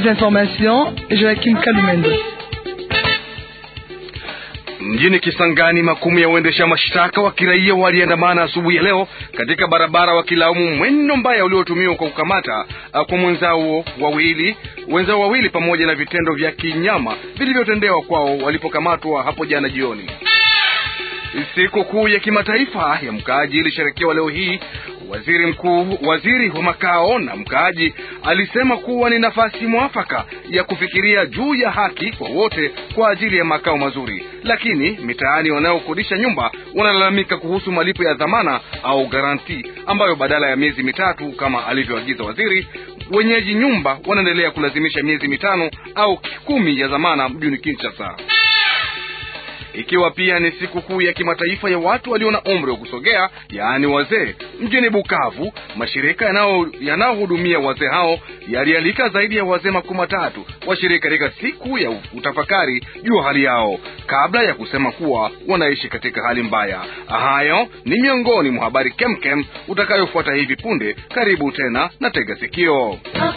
des informations, Joachim Kalumendo. Mjini Kisangani, makumi ya uendesha mashtaka wa kiraia waliandamana asubuhi ya leo katika barabara wakilaumu mwendo mbaya uliotumiwa kwa kukamata kwa mwenzao wawili wenzao wawili pamoja na vitendo vya kinyama vilivyotendewa kwao walipokamatwa hapo jana jioni. Siku kuu ya kimataifa ya mkaaji ilisherekewa leo hii. Waziri mkuu, waziri wa makao na mkaaji alisema kuwa ni nafasi mwafaka ya kufikiria juu ya haki kwa wote kwa ajili ya makao mazuri, lakini mitaani wanaokodisha nyumba wanalalamika kuhusu malipo ya dhamana au garanti ambayo badala ya miezi mitatu kama alivyoagiza waziri, wenyeji nyumba wanaendelea kulazimisha miezi mitano au kumi ya dhamana mjini Kinshasa ikiwa pia ni siku kuu ya kimataifa ya watu walio na umri wa kusogea, yaani wazee. Mjini Bukavu, mashirika yanayohudumia wazee hao yalialika zaidi ya wazee makumi matatu washiriki katika siku ya utafakari juu hali yao, kabla ya kusema kuwa wanaishi katika hali mbaya. Hayo ni miongoni mwa habari kemkem utakayofuata hivi punde. Karibu tena na tega sikio.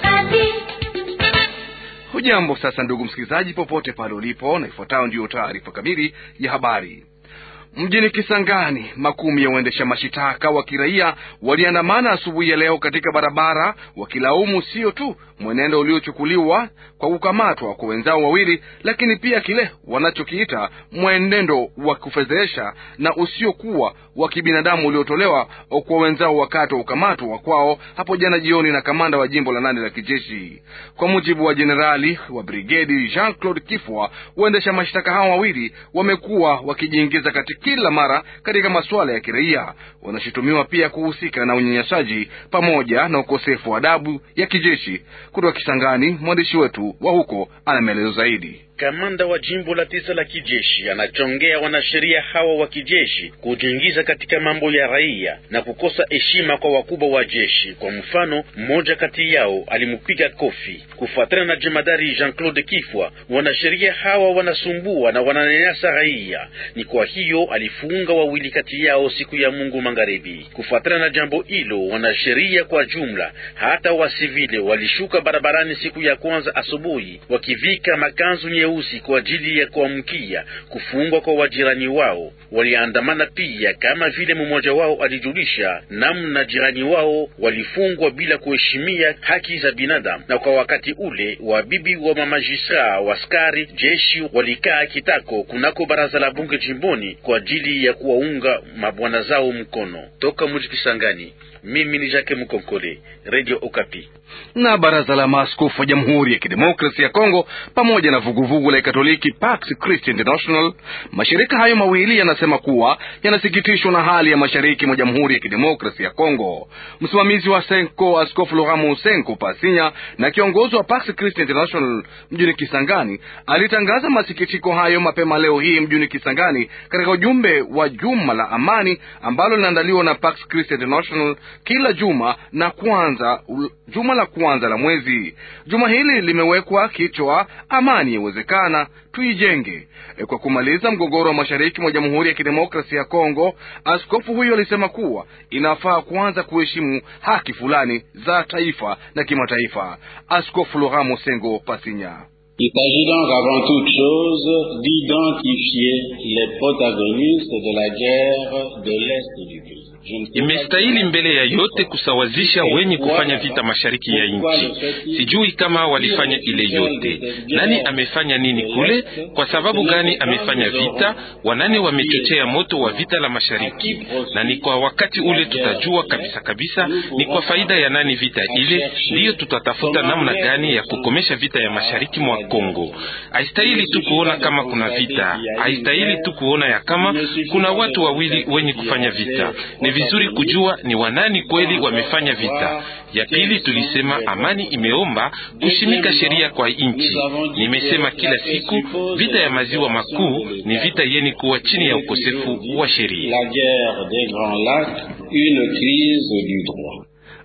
Hujambo sasa, ndugu msikilizaji, popote pale ulipo, na ifuatayo ndiyo taarifa kamili ya habari. Mjini Kisangani, makumi ya waendesha mashitaka wa kiraia waliandamana asubuhi ya leo katika barabara wakilaumu sio tu mwenendo uliochukuliwa kwa kukamatwa kwa wenzao wawili, lakini pia kile wanachokiita mwenendo wa kufedhesha na usiokuwa wa kibinadamu uliotolewa kwa wenzao wakati wa ukamatwa kwao hapo jana jioni na kamanda wa jimbo la nane la kijeshi. Kwa mujibu wa jenerali wa brigedi Jean Claude Kifwa, waendesha mashtaka hao wawili wamekuwa wakijiingiza katika kila mara katika masuala ya kiraia. Wanashutumiwa pia kuhusika na unyanyasaji pamoja na ukosefu wa adabu ya kijeshi. Kutoka Kisangani, mwandishi wetu wa huko ana maelezo zaidi. Kamanda wa jimbo la tisa la kijeshi anachongea wanasheria hawa wa kijeshi kujiingiza katika mambo ya raia na kukosa heshima kwa wakubwa wa jeshi. Kwa mfano, mmoja kati yao alimpiga kofi. Kufuatana na jemadari Jean-Claude Kifwa, wanasheria hawa wanasumbua na wananyanyasa raia. Ni kwa hiyo alifunga wawili kati yao siku ya Mungu magharibi. Kufuatana na jambo hilo, wanasheria kwa jumla hata wasivile walishuka barabarani siku ya kwanza asubuhi wakivika makanzu nyeusi kwa ajili ya kuamkia kufungwa kwa wajirani wao. Waliandamana pia kama vile mmoja wao alijulisha namna jirani wao walifungwa bila kuheshimia haki za binadamu, na kwa wakati ule wabibi wa mamajistra waskari jeshi walikaa kitako kunako baraza la bunge jimboni kwa ajili ya kuwaunga mabwana zao mkono. Toka mji Kisangani, mimi ni Jacques Mukonkole, Radio Okapi. Na baraza la maaskofu wa Jamhuri ya Kidemokrasia ya Kongo pamoja na vuguvugu la Katoliki Pax Christi International, mashirika hayo mawili yanasema kuwa yanasikitishwa na hali ya mashariki mwa Jamhuri ya Kidemokrasia ya Kongo. Msimamizi wa Senko Askofu Laurent Senko Pasinya na kiongozi wa Pax Christi International mjini Kisangani alitangaza masikitiko hayo mapema leo hii mjini Kisangani katika ujumbe wa juma la amani ambalo linaandaliwa na Pax Christi International kila juma na kwanza juma la kwanza la mwezi. Juma hili limewekwa kichwa amani yawezekana, tuijenge. E, kwa kumaliza mgogoro wa mashariki mwa Jamhuri ya Kidemokrasia ya Kongo, askofu huyo alisema kuwa inafaa kuanza kuheshimu haki fulani za taifa na kimataifa. Askofu Laurent Mosengo Pasinya Il s'agit donc avant toute chose d'identifier les protagonistes de la guerre de l'Est du pays. Imestahili mbele ya yote kusawazisha wenye kufanya vita mashariki ya nchi. Sijui kama walifanya ile yote, nani amefanya nini kule, kwa sababu gani amefanya vita, wanane wamechochea moto wa vita la mashariki, na ni kwa wakati ule tutajua kabisa kabisa ni kwa faida ya nani vita ile, ndiyo tutatafuta namna gani ya kukomesha vita ya mashariki mwa Kongo. Haistahili tu kuona kama kuna vita, haistahili tu kuona ya kama kuna watu wawili wenye kufanya vita ni vizuri kujua ni wanani kweli wamefanya vita. Ya pili, tulisema amani imeomba kushimika sheria kwa nchi. Nimesema kila siku vita ya maziwa makuu ni vita yeni kuwa chini ya ukosefu wa sheria.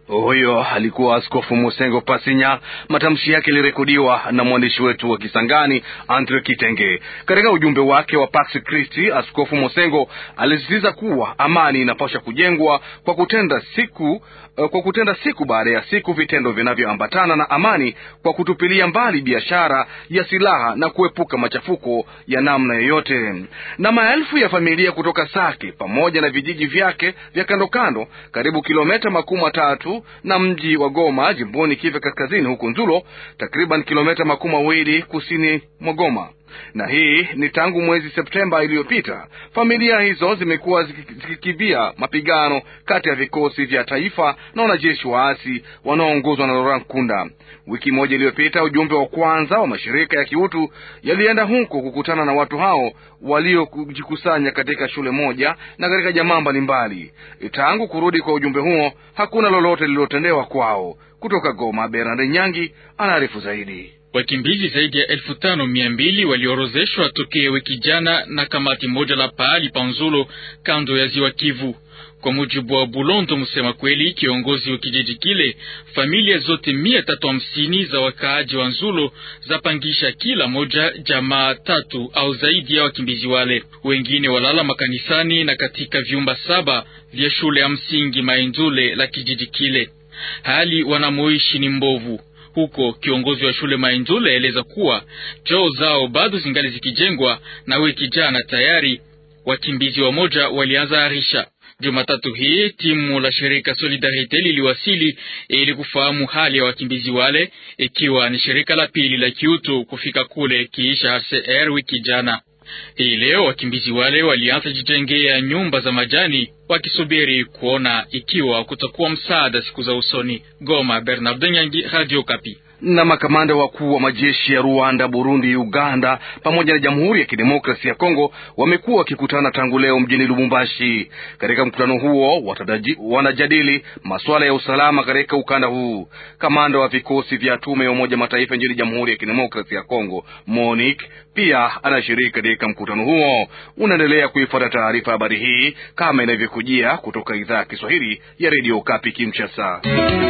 Huyo alikuwa Askofu Musengo Pasinya. Matamshi yake yalirekodiwa na mwandishi wetu wa Kisangani, Andre Kitenge. Katika ujumbe wake wa Pax Christi, Askofu Musengo alisisitiza kuwa amani inapaswa kujengwa kwa kutenda siku kwa kutenda siku baada ya siku vitendo vinavyoambatana na amani, kwa kutupilia mbali biashara ya silaha na kuepuka machafuko ya namna yoyote. Na maelfu ya familia kutoka Sake pamoja na vijiji vyake vya kando kando, karibu kilomita makumi matatu na mji wa Goma jimboni Kivu Kaskazini, huku Nzulo, takriban kilomita makumi mawili kusini mwa Goma na hii ni tangu mwezi Septemba iliyopita. Familia hizo zimekuwa zikikimbia mapigano kati ya vikosi vya taifa na wanajeshi waasi wanaoongozwa na Laurent Nkunda. Wiki moja iliyopita, ujumbe wa kwanza wa mashirika ya kiutu yalienda huko kukutana na watu hao waliojikusanya katika shule moja na katika jamaa mbalimbali. Tangu kurudi kwa ujumbe huo, hakuna lolote lililotendewa kwao. Kutoka Goma, Bernard Nyangi anaarifu zaidi. Wakimbizi zaidi ya elfu tano mia mbili waliorozeshwa tokea wiki jana na kamati moja la pahali pa Nzulo kando ya ziwa Kivu. Kwa mujibu wa Bulondo Musema Kweli, kiongozi wa kijiji kile, familia zote mia tatu hamsini za wakaaji wa Nzulo zapangisha kila moja jamaa tatu au zaidi ya wakimbizi wale. Wengine walala makanisani na katika vyumba saba vya shule ya msingi Mainzule la kijiji kile. Hali wanamoishi ni mbovu huko. Kiongozi wa shule Mainzule aeleza kuwa choo zao bado zingali zikijengwa, na wiki jana tayari wakimbizi wamoja walianza harisha. Jumatatu hii timu la shirika Solidarite liliwasili ili kufahamu hali ya wakimbizi wale, ikiwa ni shirika la pili la kiutu kufika kule kiisha HCR wiki jana. Hii leo wakimbizi wale walianza jijengea nyumba za majani wakisubiri kuona ikiwa kutakuwa msaada siku za usoni. Goma, Bernard Nyangi, Radio Kapi na makamanda wakuu wa majeshi ya Rwanda, Burundi, Uganda pamoja na Jamhuri ya Kidemokrasia ya Kongo wamekuwa wakikutana tangu leo mjini Lubumbashi. Katika mkutano huo watadaji, wanajadili masuala ya usalama katika ukanda huu. Kamanda wa vikosi vya tume ya Umoja Mataifa nchini Jamhuri ya Kidemokrasia ya Kongo MONUC pia anashiriki katika mkutano huo. Unaendelea kuifuata taarifa habari hii kama inavyokujia kutoka idhaa ya Kiswahili ya redio Kapi Kinshasa.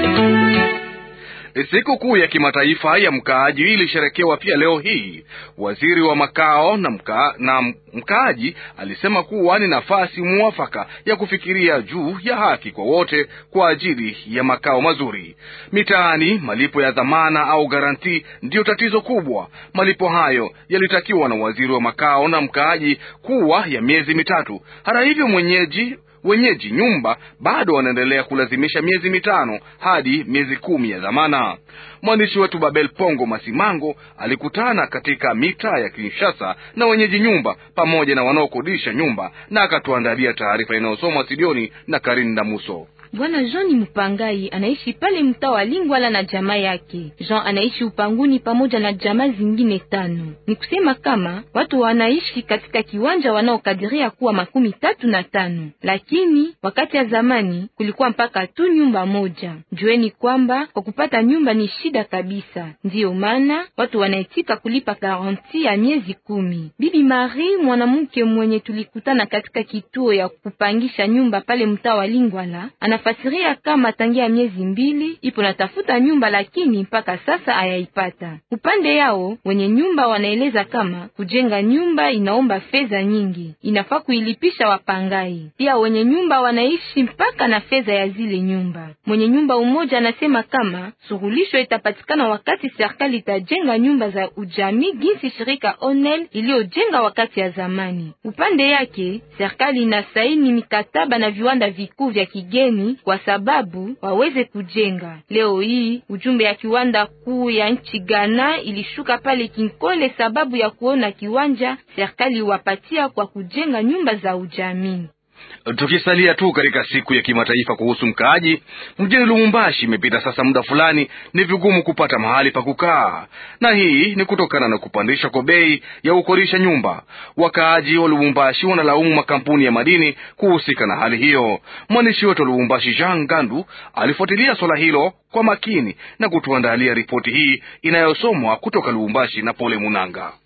Siku kuu ya kimataifa ya mkaaji ilisherekewa pia leo hii. Waziri wa makao na, mka, na mkaaji alisema kuwa ni nafasi mwafaka ya kufikiria juu ya haki kwa wote kwa ajili ya makao mazuri. Mitaani, malipo ya dhamana au garanti ndiyo tatizo kubwa. Malipo hayo yalitakiwa na waziri wa makao na mkaaji kuwa ya miezi mitatu. Hata hivyo mwenyeji wenyeji nyumba bado wanaendelea kulazimisha miezi mitano hadi miezi kumi ya dhamana. Mwandishi wetu Babel Pongo Masimango alikutana katika mitaa ya Kinshasa na wenyeji nyumba pamoja na wanaokodisha nyumba na akatuandalia taarifa inayosomwa studioni na Karin Damuso. Bwana Jean ni mpangai, anaishi pale mtaa wa Lingwala na jamaa yake. Jean anaishi upanguni pamoja na jamaa zingine tano. Ni kusema kama watu wanaishi katika kiwanja wanaokadiria kuwa makumi tatu na tano, lakini wakati ya zamani kulikuwa mpaka tu nyumba moja. Jueni kwamba kwa kupata nyumba ni shida kabisa, ndiyo maana watu wanaitika kulipa garanti ya miezi kumi. Bibi Marie, mwanamke mwenye tulikutana katika kituo ya kupangisha nyumba pale mtaa wa Lingwala, fasiria kama tangia miezi mbili ipo natafuta nyumba lakini mpaka sasa hayaipata. Upande yao wenye nyumba wanaeleza kama kujenga nyumba inaomba fedha nyingi, inafaa kuilipisha wapangai. Pia wenye nyumba wanaishi mpaka na fedha ya zile nyumba. Mwenye nyumba umoja anasema kama surulisho itapatikana wakati serikali itajenga nyumba za ujamii ginsi shirika Onel iliyojenga wakati ya zamani. Upande yake serikali inasaini mikataba na viwanda vikuu vya kigeni kwa sababu waweze kujenga. Leo hii ujumbe ya kiwanda kuu ya nchi Ghana ilishuka pale Kinkole sababu ya kuona kiwanja serikali wapatia kwa kujenga nyumba za ujamii. Tukisalia tu katika siku ya kimataifa kuhusu mkaaji mjini Lumumbashi, imepita sasa muda fulani, ni vigumu kupata mahali pa kukaa, na hii ni kutokana na kupandisha kwa bei ya kukodisha nyumba. Wakaaji wa Lumumbashi wanalaumu makampuni ya madini kuhusika na hali hiyo. Mwandishi wetu wa Lumumbashi, Jean Gandu, alifuatilia swala hilo kwa makini na kutuandalia ripoti hii inayosomwa kutoka Lubumbashi na Pole Munanga.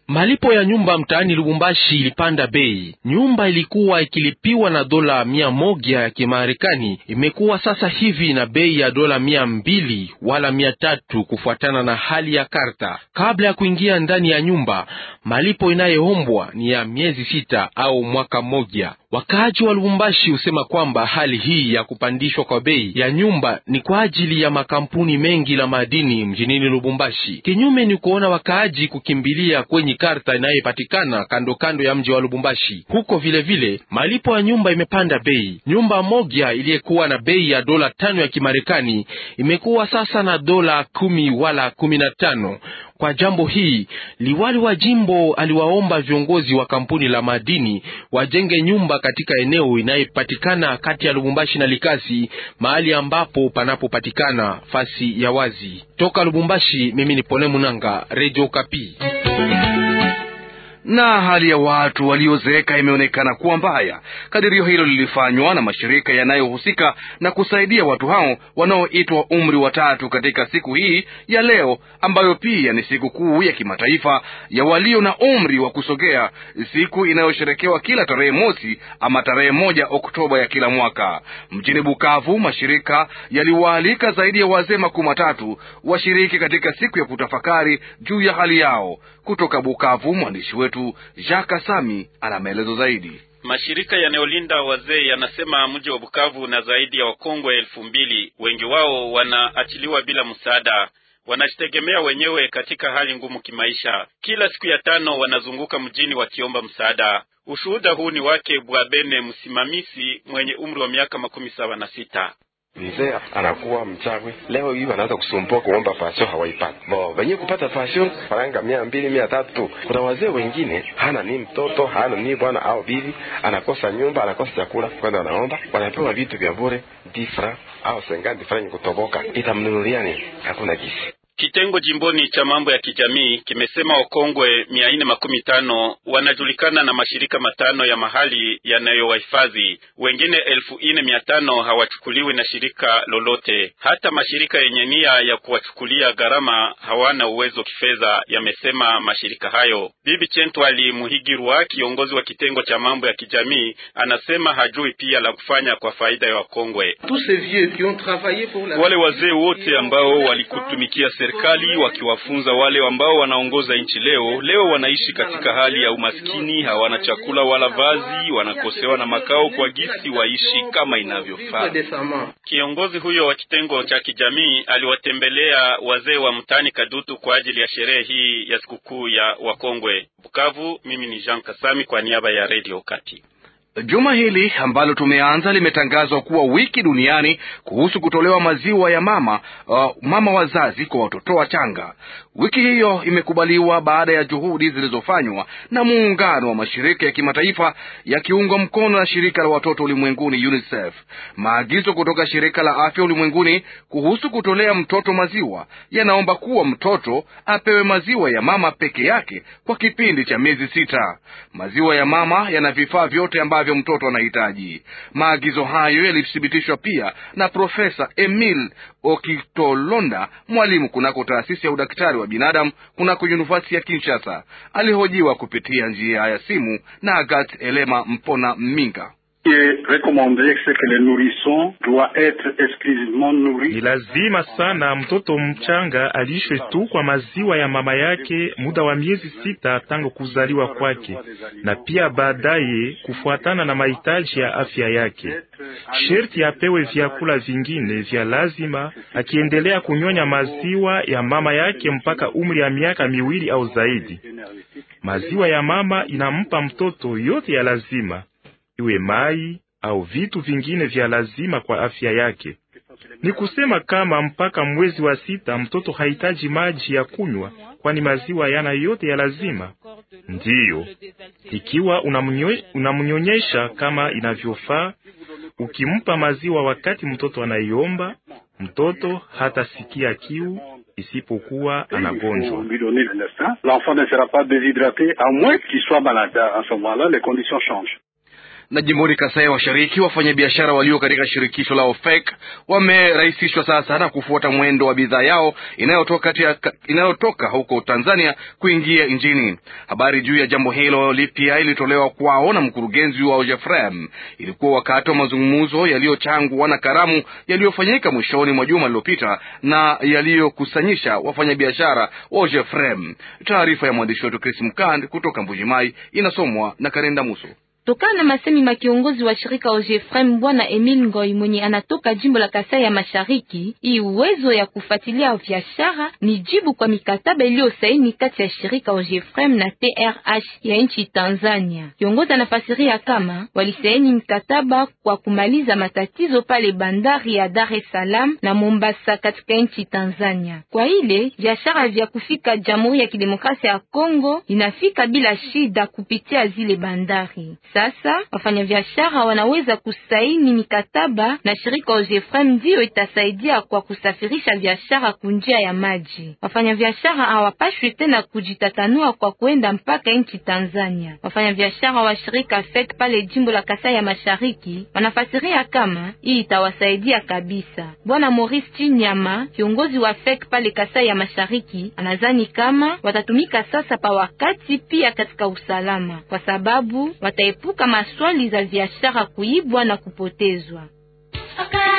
Malipo ya nyumba mtaani Lubumbashi ilipanda bei. Nyumba ilikuwa ikilipiwa na dola mia moja ya Kimarekani, imekuwa sasa hivi na bei ya dola mia mbili wala mia tatu kufuatana na hali ya karta. Kabla ya kuingia ndani ya nyumba, malipo inayoombwa ni ya miezi sita au mwaka mmoja. Wakaaji wa Lubumbashi husema kwamba hali hii ya kupandishwa kwa bei ya nyumba ni kwa ajili ya makampuni mengi la madini mjinini Lubumbashi. Kinyume ni kuona wakaaji kukimbilia kwenye karta inayopatikana kando kando ya mji wa Lubumbashi. Huko vilevile vile, malipo ya nyumba imepanda bei. Nyumba moja iliyekuwa na bei ya dola tano ya Kimarekani imekuwa sasa na dola kumi wala kumi na tano. Kwa jambo hii liwali wa jimbo aliwaomba viongozi wa kampuni la madini wajenge nyumba katika eneo inayopatikana kati ya Lubumbashi na Likasi, mahali ambapo panapopatikana fasi ya wazi. Toka Lubumbashi, mimi ni Pole Munanga, Radio Kapi na hali ya watu waliozeeka imeonekana kuwa mbaya. Kadirio hilo lilifanywa na mashirika yanayohusika na kusaidia watu hao wanaoitwa umri wa tatu katika siku hii ya leo, ambayo pia ni siku kuu ya kimataifa ya walio na umri wa kusogea, siku inayosherekewa kila tarehe mosi ama tarehe moja Oktoba ya kila mwaka. Mjini Bukavu, mashirika yaliwaalika zaidi ya wazee makumi matatu washiriki katika siku ya kutafakari juu ya hali yao. Kutoka Bukavu, mwandishi wetu Jacques Sami ana maelezo zaidi. Mashirika yanayolinda wazee yanasema mji wa Bukavu na zaidi ya wakongwe elfu mbili, wengi wao wanaachiliwa bila msaada, wanajitegemea wenyewe katika hali ngumu kimaisha. Kila siku ya tano wanazunguka mjini wakiomba msaada. Ushuhuda huu ni wake Bwabene, msimamizi mwenye umri wa miaka makumi saba na sita. Mzee anakuwa mchawi leo hii, wanaanza kusumbua kuomba pasio, hawaipati bo wenye kupata pasio faranga mia mbili mia tatu. Kuna wazee wengine hana ni mtoto hana ni bwana au bibi, anakosa nyumba, anakosa chakula, kwenda wanaomba, wanapewa vitu vya bure difra au sengandi franyi kutoboka, itamnunulia nini? Hakuna kisi Kitengo jimboni cha mambo ya kijamii kimesema wakongwe mia nne makumi tano wanajulikana na mashirika matano ya mahali yanayowahifadhi. Wengine elfu nne mia tano hawachukuliwi na shirika lolote. Hata mashirika yenye nia ya kuwachukulia gharama hawana uwezo kifedha, yamesema mashirika hayo. Bibi Chentwali Muhigirwa, kiongozi wa kitengo cha mambo ya kijamii, anasema hajui pia la kufanya kwa faida ya wakongwe. Wale wazee wote ambao walikutumikia serikali wakiwafunza wale ambao wanaongoza nchi leo, leo wanaishi katika hali ya umaskini, hawana chakula wala vazi, wanakosewa na makao kwa gisi waishi kama inavyofaa. Kiongozi huyo wa kitengo cha kijamii aliwatembelea wazee wa mtaani Kadutu kwa ajili ya sherehe hii ya sikukuu ya wakongwe. Bukavu, mimi ni Jean Kasami kwa niaba ya Radio Kati. Juma hili ambalo tumeanza limetangazwa kuwa wiki duniani kuhusu kutolewa maziwa ya mama uh, mama wazazi kwa watoto wachanga. Wiki hiyo imekubaliwa baada ya juhudi zilizofanywa na muungano wa mashirika ya kimataifa yakiungwa mkono na shirika la watoto ulimwenguni UNICEF. Maagizo kutoka shirika la afya ulimwenguni kuhusu kutolea mtoto maziwa yanaomba kuwa mtoto apewe maziwa ya mama peke yake kwa kipindi cha miezi sita. Maziwa ya mama yana vifaa vyote ambavyo mtoto anahitaji. Maagizo hayo yalithibitishwa pia na Profesa Emil Okitolonda, mwalimu kunako taasisi ya udaktari wa binadamu kunako Yunivasiti ya Kinshasa. Alihojiwa kupitia njia ya simu na Agat Elema Mpona Mminga. Ni lazima sana mtoto mchanga alishwe tu kwa maziwa ya mama yake muda wa miezi sita tangu kuzaliwa kwake, na pia baadaye kufuatana na mahitaji ya afya yake. Sherti apewe vyakula vingine vya lazima, akiendelea kunyonya maziwa ya mama yake mpaka umri ya miaka miwili au zaidi. Maziwa ya mama inampa mtoto yote ya lazima iwe mai au vitu vingine vya lazima kwa afya yake. Ni kusema kama mpaka mwezi wa sita mtoto hahitaji maji ya kunywa, kwani maziwa yana yote ya lazima. Ndiyo, ikiwa unamnyonyesha kama inavyofaa, ukimpa maziwa wakati mtoto anaiomba, mtoto hatasikia kiu isipokuwa anagonjwa. Na jimboni Kasai ya Mashariki, wafanyabiashara walio katika shirikisho la OFEC wamerahisishwa sasa na kufuata mwendo wa bidhaa yao inayotoka, inayotoka huko Tanzania kuingia nchini. Habari juu ya jambo hilo lipya ilitolewa kwao na mkurugenzi wa OGEFREM. Ilikuwa wakati wa mazungumzo yaliyochangwa na karamu yaliyofanyika mwishoni mwa juma lililopita na yaliyokusanyisha wafanyabiashara wa OGEFREM. Taarifa ya mwandishi wetu Chris Mkand kutoka Mbujimai inasomwa na Karenda Muso. Tokana na masemi ma kiongozi wa shirika OGEFREM bwana Emil Ngoi mwenye anatoka jimbo la Kasai ya Mashariki, hii uwezo ya kufuatilia biashara ni jibu kwa mikataba iliyosaini kati ya shirika OGEFREM na TRH ya nchi Tanzania. Kiongozi anafasiria kama walisaini mkataba kwa kumaliza matatizo pale bandari ya Dar es Salaam na Mombasa katika nchi Tanzania. Kwa ile biashara vya kufika Jamhuri ya Kidemokrasia ya Kongo inafika bila shida kupitia zile bandari. Sasa wafanyabiashara wanaweza kusaini mikataba na shirika OGEFREM, ndiyo itasaidia kwa kusafirisha biashara kunjia ya maji. Wafanyabiashara hawapashwi tena kujitatanua kwa kuenda mpaka nchi Tanzania. Wafanyabiashara wa shirika FEC pale jimbo la Kasai ya Mashariki wanafasiria kama hii itawasaidia kabisa. Bwana Maurice Chinyama, kiongozi wa FEC pale Kasai ya Mashariki, anazani kama watatumika sasa pa wakati pia katika usalama, kwa sababu wataepuka maswali za biashara kuibwa na kupotezwa.